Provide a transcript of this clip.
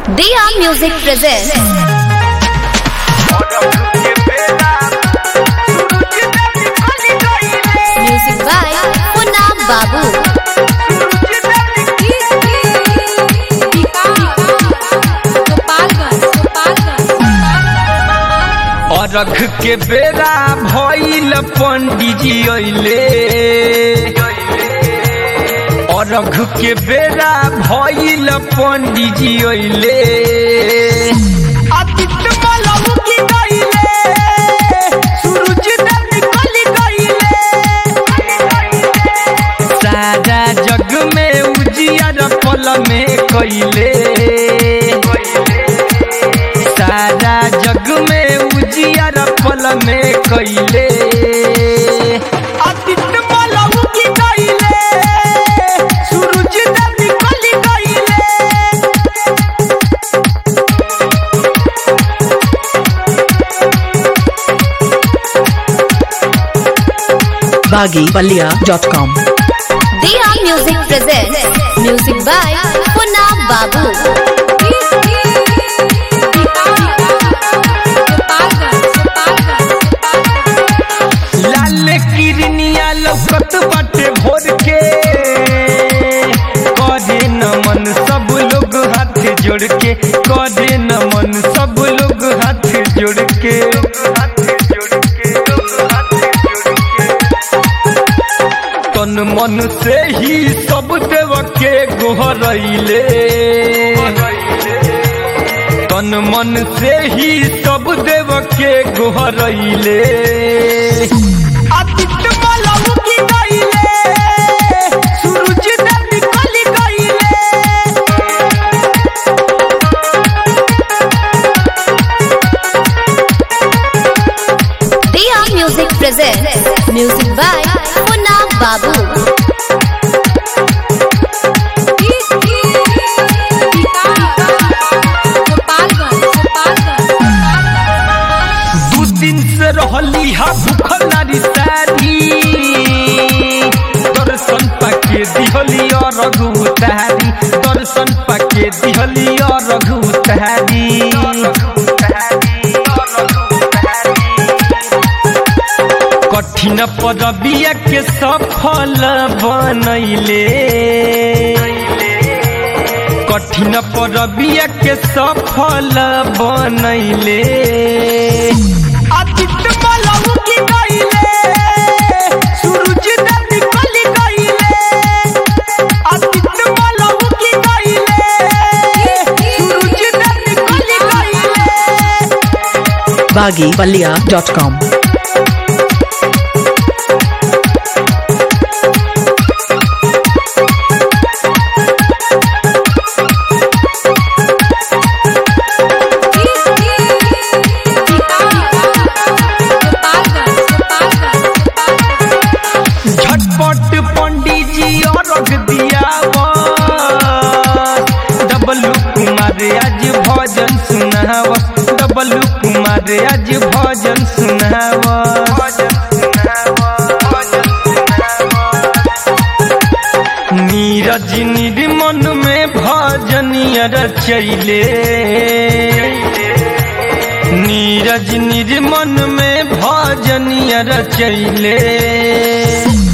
Dia Music presents music by Punam Babu. अरघ के बेरा भइल पंडिजी अइले अरघ के बेरा भइल पंडिजी अइले आदित्य मलहु की गइले सूरज देव निकल गइले सारा जग में उजियार पल में कइले सारा जग में उजियार पल में कइले आदित्य मलहु की गइले सूरज देव निकल गइले baggypalia.com Dia Music presents music by Punam Babu. लाल किरनिया लौकत बाटे भोर के करे नमन सब लोग हाथ जोड़ के करे नमन सब लोग हाथ जोड़ के तन मन से ही सब देव के गोहरैले तन मन से ही सब देव के गोहरैले आदित्य मलहु की गइले सूरज देव निकल गइले Dia Music presents music by Punam Babu. दू दिन से रहली हा भूखल नारी सारी दर्शन पाके दिहली और रघु उतारी दर्शन पाके दिहली और रघु उतारी कठिन पदबिया के सफल बनैले कठिन परबिया के सफल बनैले आदित्य मलहु की गइले सूरज देव निकल गइले आदित्य मलहु की गइले सूरज देव निकल गइले baggypalia.com झटपट पंडित जी और रख दिया डबलू कुमार आज भजन सुनाव डबलू कुमार आज भजन सुनाव नीरज निर्मन में भजनिया रचैले नीरज निर्मन में भजनिया रचैले